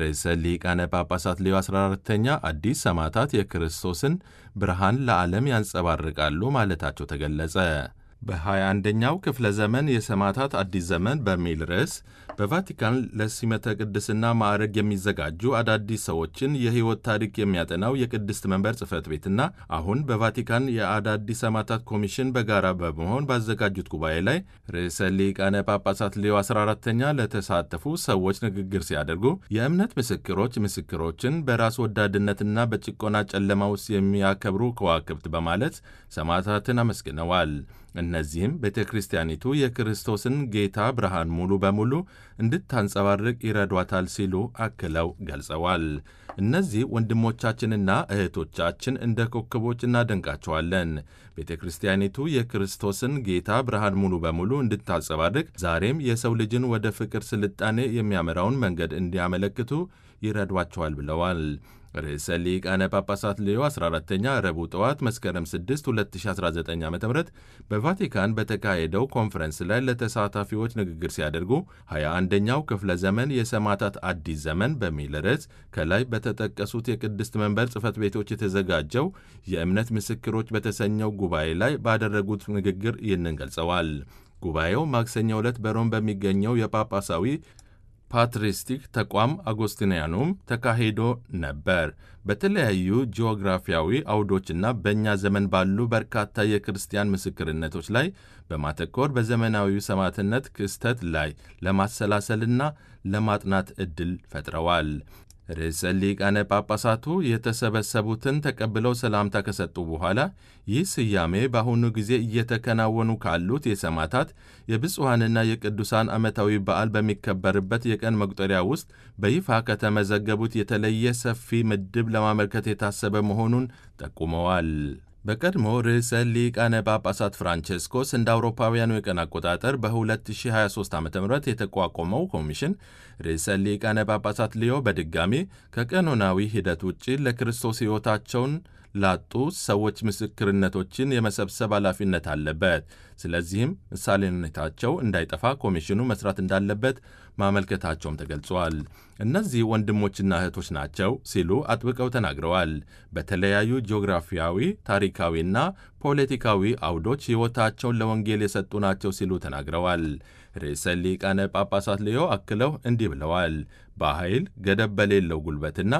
ርዕሰ ሊቃነ ጳጳሳት ሌዮ 14ተኛ አዲስ ሰማዕታት የክርስቶስን ብርሃን ለዓለም ያንጸባርቃሉ ማለታቸው ተገለጸ። በ21ኛው ክፍለ ዘመን የሰማዕታት አዲስ ዘመን በሚል ርዕስ በቫቲካን ለሲመተ ቅድስና ማዕረግ የሚዘጋጁ አዳዲስ ሰዎችን የሕይወት ታሪክ የሚያጠናው የቅድስት መንበር ጽሕፈት ቤትና አሁን በቫቲካን የአዳዲስ ሰማዕታት ኮሚሽን በጋራ በመሆን ባዘጋጁት ጉባኤ ላይ ርዕሰ ሊቃነ ጳጳሳት ሌዮ 14ተኛ ለተሳተፉ ሰዎች ንግግር ሲያደርጉ የእምነት ምስክሮች ምስክሮችን በራስ ወዳድነትና በጭቆና ጨለማ ውስጥ የሚያከብሩ ከዋክብት በማለት ሰማዕታትን አመስግነዋል። እነዚህም ቤተ ክርስቲያኒቱ የክርስቶስን ጌታ ብርሃን ሙሉ በሙሉ እንድታንጸባርቅ ይረዷታል ሲሉ አክለው ገልጸዋል። እነዚህ ወንድሞቻችንና እህቶቻችን እንደ ኮከቦች እናደንቃቸዋለን። ቤተ ክርስቲያኒቱ የክርስቶስን ጌታ ብርሃን ሙሉ በሙሉ እንድታንጸባርቅ ዛሬም የሰው ልጅን ወደ ፍቅር ስልጣኔ የሚያመራውን መንገድ እንዲያመለክቱ ይረዷቸዋል ብለዋል። ርዕሰ ሊቃነ ጳጳሳት ሌዮ 14ተኛ ረቡዕ ጠዋት መስከረም 6 2019 ዓ ም በቫቲካን በተካሄደው ኮንፈረንስ ላይ ለተሳታፊዎች ንግግር ሲያደርጉ 21ኛው ክፍለ ዘመን የሰማዕታት አዲስ ዘመን በሚል ርዕስ ከላይ በተጠቀሱት የቅድስት መንበር ጽሕፈት ቤቶች የተዘጋጀው የእምነት ምስክሮች በተሰኘው ጉባኤ ላይ ባደረጉት ንግግር ይህንን ገልጸዋል። ጉባኤው ማክሰኞ ዕለት በሮም በሚገኘው የጳጳሳዊ ፓትሪስቲክ ተቋም አጎስቲንያኑም ተካሂዶ ነበር። በተለያዩ ጂኦግራፊያዊ አውዶችና በእኛ ዘመን ባሉ በርካታ የክርስቲያን ምስክርነቶች ላይ በማተኮር በዘመናዊ ሰማዕትነት ክስተት ላይ ለማሰላሰልና ለማጥናት ዕድል ፈጥረዋል። ርዕሰ ሊቃነ ጳጳሳቱ የተሰበሰቡትን ተቀብለው ሰላምታ ከሰጡ በኋላ ይህ ስያሜ በአሁኑ ጊዜ እየተከናወኑ ካሉት የሰማዕታት የብፁዓንና የቅዱሳን ዓመታዊ በዓል በሚከበርበት የቀን መቁጠሪያ ውስጥ በይፋ ከተመዘገቡት የተለየ ሰፊ ምድብ ለማመልከት የታሰበ መሆኑን ጠቁመዋል። በቀድሞ ርዕሰ ሊቃነ ጳጳሳት ፍራንቼስኮስ እንደ አውሮፓውያኑ የቀን አቆጣጠር በ2023 ዓ ም የተቋቋመው ኮሚሽን ርዕሰ ሊቃነ ጳጳሳት ሊዮ በድጋሚ ከቀኖናዊ ሂደት ውጭ ለክርስቶስ ሕይወታቸውን ላጡ ሰዎች ምስክርነቶችን የመሰብሰብ ኃላፊነት አለበት። ስለዚህም ምሳሌነታቸው እንዳይጠፋ ኮሚሽኑ መስራት እንዳለበት ማመልከታቸውም ተገልጿል። እነዚህ ወንድሞችና እህቶች ናቸው ሲሉ አጥብቀው ተናግረዋል። በተለያዩ ጂኦግራፊያዊ፣ ታሪካዊና ፖለቲካዊ አውዶች ሕይወታቸውን ለወንጌል የሰጡ ናቸው ሲሉ ተናግረዋል። ርዕሰ ሊቃነ ጳጳሳት ሌዮ አክለው እንዲህ ብለዋል። በኃይል ገደብ በሌለው ጉልበትና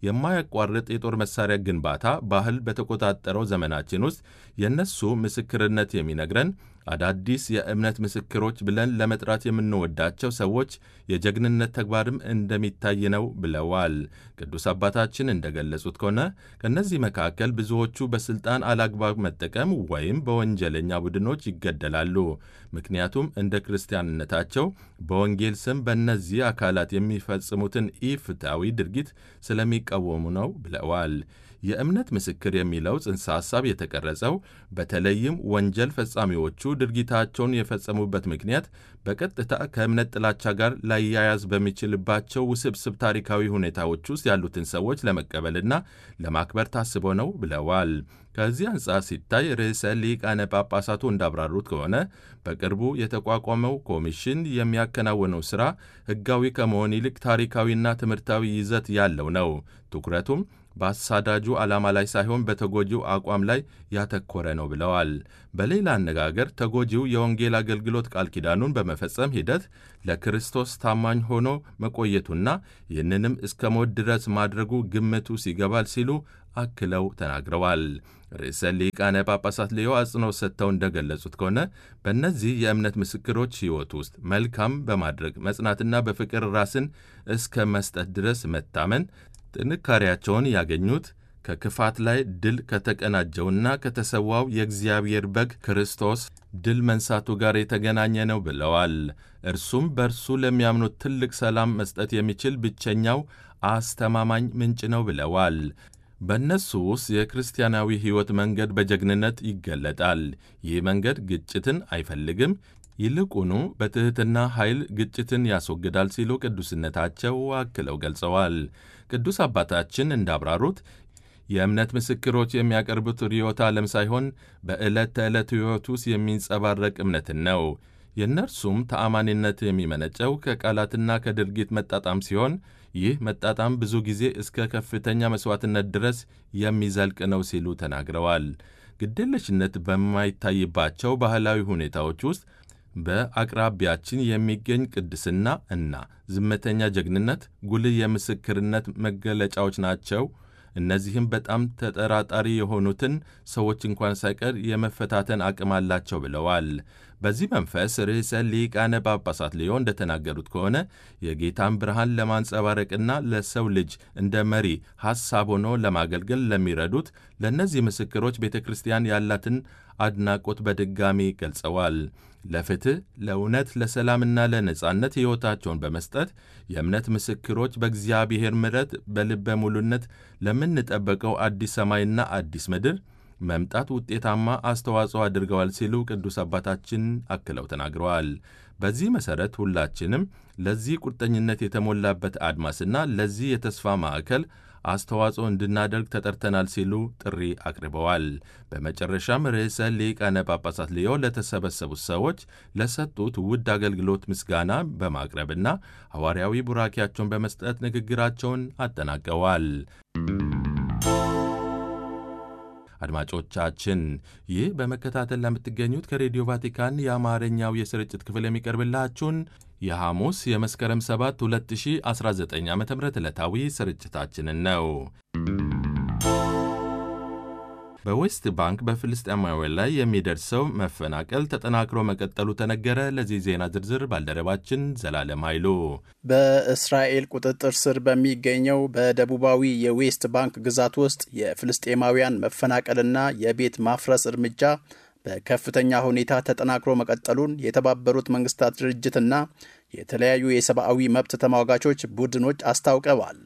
የማያቋርጥ የጦር መሳሪያ ግንባታ ባህል በተቆጣጠረው ዘመናችን ውስጥ የእነሱ ምስክርነት የሚነግረን አዳዲስ የእምነት ምስክሮች ብለን ለመጥራት የምንወዳቸው ሰዎች የጀግንነት ተግባርም እንደሚታይ ነው ብለዋል። ቅዱስ አባታችን እንደገለጹት ከሆነ ከእነዚህ መካከል ብዙዎቹ በስልጣን አላግባብ መጠቀም ወይም በወንጀለኛ ቡድኖች ይገደላሉ። ምክንያቱም እንደ ክርስቲያንነታቸው በወንጌል ስም በእነዚህ አካላት የሚፈጽሙትን ኢፍትሐዊ ድርጊት ስለሚቃወሙ ነው ብለዋል። የእምነት ምስክር የሚለው ጽንሰ ሐሳብ የተቀረጸው በተለይም ወንጀል ፈጻሚዎቹ ድርጊታቸውን የፈጸሙበት ምክንያት በቀጥታ ከእምነት ጥላቻ ጋር ላያያዝ በሚችልባቸው ውስብስብ ታሪካዊ ሁኔታዎች ውስጥ ያሉትን ሰዎች ለመቀበልና ለማክበር ታስቦ ነው ብለዋል። ከዚህ አንጻር ሲታይ ርዕሰ ሊቃነ ጳጳሳቱ እንዳብራሩት ከሆነ በቅርቡ የተቋቋመው ኮሚሽን የሚያከናውነው ሥራ ሕጋዊ ከመሆን ይልቅ ታሪካዊና ትምህርታዊ ይዘት ያለው ነው። ትኩረቱም በአሳዳጁ ዓላማ ላይ ሳይሆን በተጎጂው አቋም ላይ ያተኮረ ነው ብለዋል። በሌላ አነጋገር ተጎጂው የወንጌል አገልግሎት ቃል ኪዳኑን በመፈጸም ሂደት ለክርስቶስ ታማኝ ሆኖ መቆየቱና ይህንንም እስከ ሞት ድረስ ማድረጉ ግምቱ ሲገባል ሲሉ አክለው ተናግረዋል። ርዕሰ ሊቃነ ጳጳሳት ሌዮ አጽንኦት ሰጥተው እንደገለጹት ከሆነ በእነዚህ የእምነት ምስክሮች ሕይወት ውስጥ መልካም በማድረግ መጽናትና በፍቅር ራስን እስከ መስጠት ድረስ መታመን ጥንካሬያቸውን ያገኙት ከክፋት ላይ ድል ከተቀናጀውና ከተሰዋው የእግዚአብሔር በግ ክርስቶስ ድል መንሳቱ ጋር የተገናኘ ነው ብለዋል። እርሱም በእርሱ ለሚያምኑት ትልቅ ሰላም መስጠት የሚችል ብቸኛው አስተማማኝ ምንጭ ነው ብለዋል። በእነሱ ውስጥ የክርስቲያናዊ ሕይወት መንገድ በጀግንነት ይገለጣል። ይህ መንገድ ግጭትን አይፈልግም፣ ይልቁኑ በትሕትና ኃይል ግጭትን ያስወግዳል ሲሉ ቅዱስነታቸው አክለው ገልጸዋል። ቅዱስ አባታችን እንዳብራሩት የእምነት ምስክሮች የሚያቀርቡት ርዕዮተ ዓለም ሳይሆን በዕለት ተዕለት ሕይወት ውስጥ የሚንጸባረቅ እምነትን ነው። የእነርሱም ተአማኒነት የሚመነጨው ከቃላትና ከድርጊት መጣጣም ሲሆን ይህ መጣጣም ብዙ ጊዜ እስከ ከፍተኛ መሥዋዕትነት ድረስ የሚዘልቅ ነው ሲሉ ተናግረዋል። ግዴለሽነት በማይታይባቸው ባህላዊ ሁኔታዎች ውስጥ በአቅራቢያችን የሚገኝ ቅድስና እና ዝምተኛ ጀግንነት ጉልህ የምስክርነት መገለጫዎች ናቸው። እነዚህም በጣም ተጠራጣሪ የሆኑትን ሰዎች እንኳን ሳይቀር የመፈታተን አቅም አላቸው ብለዋል። በዚህ መንፈስ ርዕሰ ሊቃነ ጳጳሳት ሊዮ እንደተናገሩት ከሆነ የጌታን ብርሃን ለማንጸባረቅና ለሰው ልጅ እንደ መሪ ሐሳብ ሆኖ ለማገልገል ለሚረዱት ለእነዚህ ምስክሮች ቤተ ክርስቲያን ያላትን አድናቆት በድጋሚ ገልጸዋል። ለፍትሕ፣ ለእውነት፣ ለሰላምና ለነጻነት ሕይወታቸውን በመስጠት የእምነት ምስክሮች በእግዚአብሔር ምሕረት በልበ ሙሉነት ለምንጠበቀው አዲስ ሰማይና አዲስ ምድር መምጣት ውጤታማ አስተዋጽኦ አድርገዋል ሲሉ ቅዱስ አባታችን አክለው ተናግረዋል። በዚህ መሠረት ሁላችንም ለዚህ ቁርጠኝነት የተሞላበት አድማስና ለዚህ የተስፋ ማዕከል አስተዋጽኦ እንድናደርግ ተጠርተናል ሲሉ ጥሪ አቅርበዋል። በመጨረሻም ርዕሰ ሊቃነ ጳጳሳት ሊዮ ለተሰበሰቡት ሰዎች ለሰጡት ውድ አገልግሎት ምስጋና በማቅረብና ሐዋርያዊ ቡራኪያቸውን በመስጠት ንግግራቸውን አጠናቀዋል። አድማጮቻችን ይህ በመከታተል ለምትገኙት ከሬዲዮ ቫቲካን የአማርኛው የስርጭት ክፍል የሚቀርብላችሁን የሐሙስ የመስከረም 7 2019 ዓ ም ዕለታዊ ስርጭታችንን ነው። በዌስት ባንክ በፍልስጤማውያን ላይ የሚደርሰው መፈናቀል ተጠናክሮ መቀጠሉ ተነገረ። ለዚህ ዜና ዝርዝር ባልደረባችን ዘላለም ኃይሉ። በእስራኤል ቁጥጥር ስር በሚገኘው በደቡባዊ የዌስት ባንክ ግዛት ውስጥ የፍልስጤማውያን መፈናቀልና የቤት ማፍረስ እርምጃ በከፍተኛ ሁኔታ ተጠናክሮ መቀጠሉን የተባበሩት መንግስታት ድርጅትና የተለያዩ የሰብአዊ መብት ተሟጋቾች ቡድኖች አስታውቀዋል።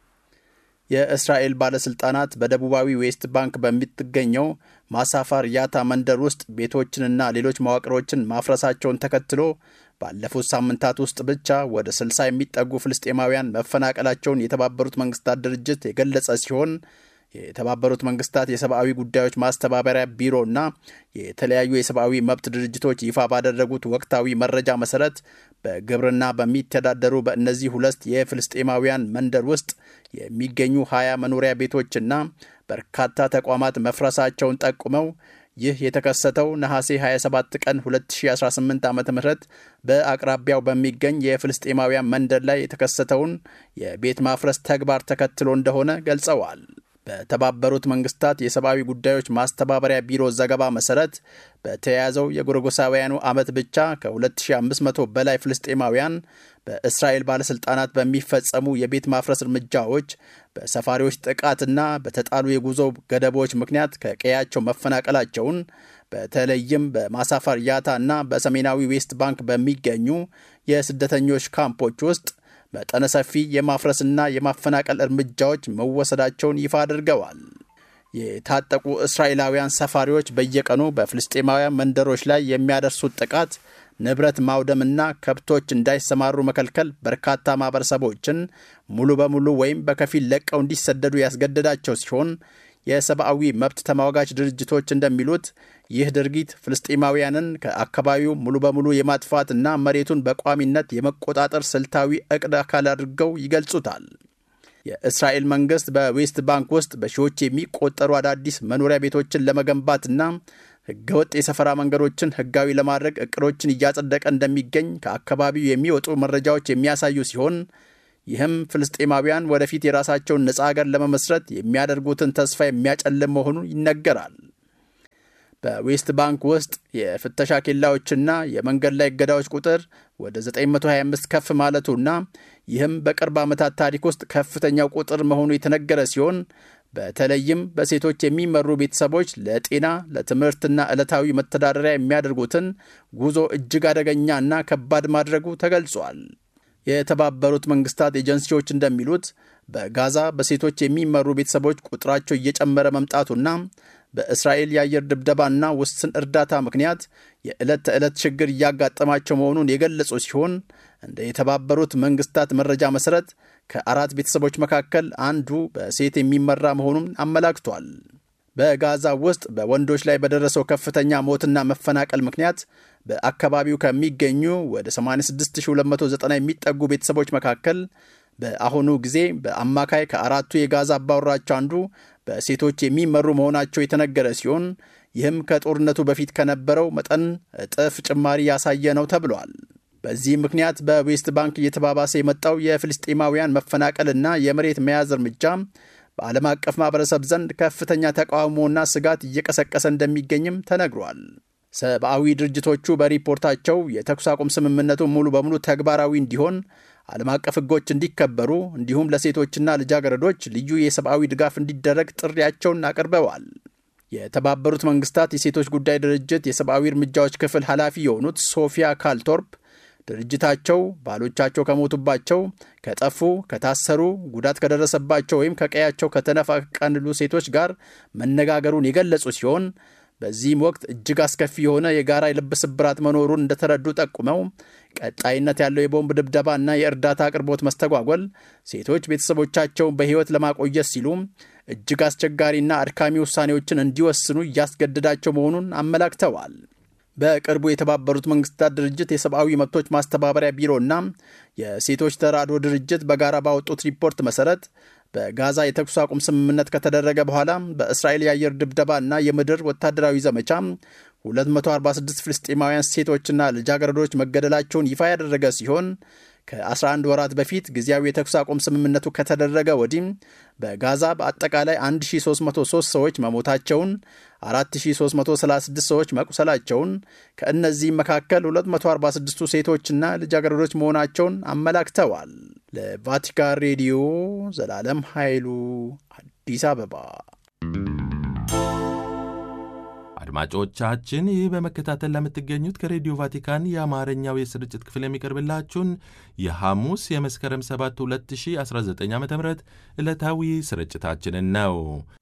የእስራኤል ባለሥልጣናት በደቡባዊ ዌስት ባንክ በምትገኘው ማሳፋር ያታ መንደር ውስጥ ቤቶችንና ሌሎች መዋቅሮችን ማፍረሳቸውን ተከትሎ ባለፉት ሳምንታት ውስጥ ብቻ ወደ 60 የሚጠጉ ፍልስጤማውያን መፈናቀላቸውን የተባበሩት መንግስታት ድርጅት የገለጸ ሲሆን የተባበሩት መንግስታት የሰብአዊ ጉዳዮች ማስተባበሪያ ቢሮና የተለያዩ የሰብአዊ መብት ድርጅቶች ይፋ ባደረጉት ወቅታዊ መረጃ መሰረት በግብርና በሚተዳደሩ በእነዚህ ሁለት የፍልስጤማውያን መንደር ውስጥ የሚገኙ ሀያ መኖሪያ ቤቶችና በርካታ ተቋማት መፍረሳቸውን ጠቁመው ይህ የተከሰተው ነሐሴ 27 ቀን 2018 ዓ ም በአቅራቢያው በሚገኝ የፍልስጤማውያን መንደር ላይ የተከሰተውን የቤት ማፍረስ ተግባር ተከትሎ እንደሆነ ገልጸዋል። በተባበሩት መንግስታት የሰብአዊ ጉዳዮች ማስተባበሪያ ቢሮ ዘገባ መሰረት በተያያዘው የጎረጎሳውያኑ ዓመት ብቻ ከ2500 በላይ ፍልስጤማውያን በእስራኤል ባለሥልጣናት በሚፈጸሙ የቤት ማፍረስ እርምጃዎች፣ በሰፋሪዎች ጥቃትና በተጣሉ የጉዞ ገደቦች ምክንያት ከቀያቸው መፈናቀላቸውን በተለይም በማሳፈር ያታ እና በሰሜናዊ ዌስት ባንክ በሚገኙ የስደተኞች ካምፖች ውስጥ መጠነ ሰፊ የማፍረስና የማፈናቀል እርምጃዎች መወሰዳቸውን ይፋ አድርገዋል። የታጠቁ እስራኤላውያን ሰፋሪዎች በየቀኑ በፍልስጤማውያን መንደሮች ላይ የሚያደርሱት ጥቃት ንብረት ማውደምና ከብቶች እንዳይሰማሩ መከልከል በርካታ ማህበረሰቦችን ሙሉ በሙሉ ወይም በከፊል ለቀው እንዲሰደዱ ያስገደዳቸው ሲሆን የሰብአዊ መብት ተሟጋች ድርጅቶች እንደሚሉት ይህ ድርጊት ፍልስጤማውያንን ከአካባቢው ሙሉ በሙሉ የማጥፋትና መሬቱን በቋሚነት የመቆጣጠር ስልታዊ እቅድ አካል አድርገው ይገልጹታል። የእስራኤል መንግስት በዌስት ባንክ ውስጥ በሺዎች የሚቆጠሩ አዳዲስ መኖሪያ ቤቶችን ለመገንባትና ህገወጥ የሰፈራ መንገዶችን ህጋዊ ለማድረግ እቅዶችን እያጸደቀ እንደሚገኝ ከአካባቢው የሚወጡ መረጃዎች የሚያሳዩ ሲሆን ይህም ፍልስጤማውያን ወደፊት የራሳቸውን ነጻ ሀገር ለመመስረት የሚያደርጉትን ተስፋ የሚያጨልም መሆኑ ይነገራል። በዌስት ባንክ ውስጥ የፍተሻ ኬላዎችና የመንገድ ላይ እገዳዎች ቁጥር ወደ 925 ከፍ ማለቱና ይህም በቅርብ ዓመታት ታሪክ ውስጥ ከፍተኛው ቁጥር መሆኑ የተነገረ ሲሆን በተለይም በሴቶች የሚመሩ ቤተሰቦች ለጤና ለትምህርትና ዕለታዊ መተዳደሪያ የሚያደርጉትን ጉዞ እጅግ አደገኛና ከባድ ማድረጉ ተገልጿል። የተባበሩት መንግስታት ኤጀንሲዎች እንደሚሉት በጋዛ በሴቶች የሚመሩ ቤተሰቦች ቁጥራቸው እየጨመረ መምጣቱና በእስራኤል የአየር ድብደባና ውስን እርዳታ ምክንያት የዕለት ተዕለት ችግር እያጋጠማቸው መሆኑን የገለጹ ሲሆን እንደ የተባበሩት መንግስታት መረጃ መሠረት ከአራት ቤተሰቦች መካከል አንዱ በሴት የሚመራ መሆኑን አመላክቷል። በጋዛ ውስጥ በወንዶች ላይ በደረሰው ከፍተኛ ሞትና መፈናቀል ምክንያት በአካባቢው ከሚገኙ ወደ 86290 የሚጠጉ ቤተሰቦች መካከል በአሁኑ ጊዜ በአማካይ ከአራቱ የጋዛ አባወራዎች አንዱ በሴቶች የሚመሩ መሆናቸው የተነገረ ሲሆን ይህም ከጦርነቱ በፊት ከነበረው መጠን እጥፍ ጭማሪ ያሳየ ነው ተብሏል። በዚህ ምክንያት በዌስት ባንክ እየተባባሰ የመጣው የፍልስጤማውያን መፈናቀልና የመሬት መያዝ እርምጃ በዓለም አቀፍ ማህበረሰብ ዘንድ ከፍተኛ ተቃውሞና ስጋት እየቀሰቀሰ እንደሚገኝም ተነግሯል። ሰብአዊ ድርጅቶቹ በሪፖርታቸው የተኩስ አቁም ስምምነቱ ሙሉ በሙሉ ተግባራዊ እንዲሆን ዓለም አቀፍ ሕጎች እንዲከበሩ እንዲሁም ለሴቶችና ልጃገረዶች ልዩ የሰብአዊ ድጋፍ እንዲደረግ ጥሪያቸውን አቅርበዋል። የተባበሩት መንግስታት የሴቶች ጉዳይ ድርጅት የሰብአዊ እርምጃዎች ክፍል ኃላፊ የሆኑት ሶፊያ ካልቶርፕ ድርጅታቸው ባሎቻቸው ከሞቱባቸው፣ ከጠፉ፣ ከታሰሩ፣ ጉዳት ከደረሰባቸው ወይም ከቀያቸው ከተፈናቀሉ ሴቶች ጋር መነጋገሩን የገለጹ ሲሆን በዚህም ወቅት እጅግ አስከፊ የሆነ የጋራ የልብ ስብራት መኖሩን እንደተረዱ ጠቁመው ቀጣይነት ያለው የቦምብ ድብደባ እና የእርዳታ አቅርቦት መስተጓጎል ሴቶች ቤተሰቦቻቸውን በሕይወት ለማቆየት ሲሉ እጅግ አስቸጋሪና አድካሚ ውሳኔዎችን እንዲወስኑ እያስገደዳቸው መሆኑን አመላክተዋል። በቅርቡ የተባበሩት መንግስታት ድርጅት የሰብአዊ መብቶች ማስተባበሪያ ቢሮና የሴቶች ተራድኦ ድርጅት በጋራ ባወጡት ሪፖርት መሰረት በጋዛ የተኩስ አቁም ስምምነት ከተደረገ በኋላ በእስራኤል የአየር ድብደባ እና የምድር ወታደራዊ ዘመቻ 246 ፍልስጤማውያን ሴቶችና ልጃገረዶች መገደላቸውን ይፋ ያደረገ ሲሆን ከ11 ወራት በፊት ጊዜያዊ የተኩስ አቁም ስምምነቱ ከተደረገ ወዲህ በጋዛ በአጠቃላይ 1303 ሰዎች መሞታቸውን፣ 4336 ሰዎች መቁሰላቸውን፣ ከእነዚህም መካከል 246ቱ ሴቶችና ልጃገረዶች መሆናቸውን አመላክተዋል። ለቫቲካን ሬዲዮ ዘላለም ኃይሉ አዲስ አበባ። አድማጮቻችን ይህ በመከታተል ለምትገኙት ከሬዲዮ ቫቲካን የአማርኛው የስርጭት ክፍል የሚቀርብላችሁን የሐሙስ የመስከረም 7 2019 ዓ ም ዕለታዊ ስርጭታችንን ነው።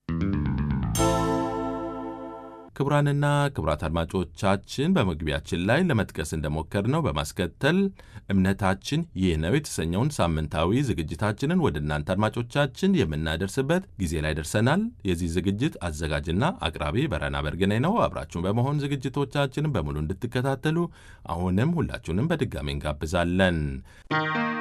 ክቡራንና ክቡራት አድማጮቻችን በመግቢያችን ላይ ለመጥቀስ እንደሞከርነው በማስከተል እምነታችን ይህ ነው የተሰኘውን ሳምንታዊ ዝግጅታችንን ወደ እናንተ አድማጮቻችን የምናደርስበት ጊዜ ላይ ደርሰናል። የዚህ ዝግጅት አዘጋጅና አቅራቢ በረና በርግኔ ነው። አብራችሁን በመሆን ዝግጅቶቻችንን በሙሉ እንድትከታተሉ አሁንም ሁላችሁንም በድጋሚ እንጋብዛለን።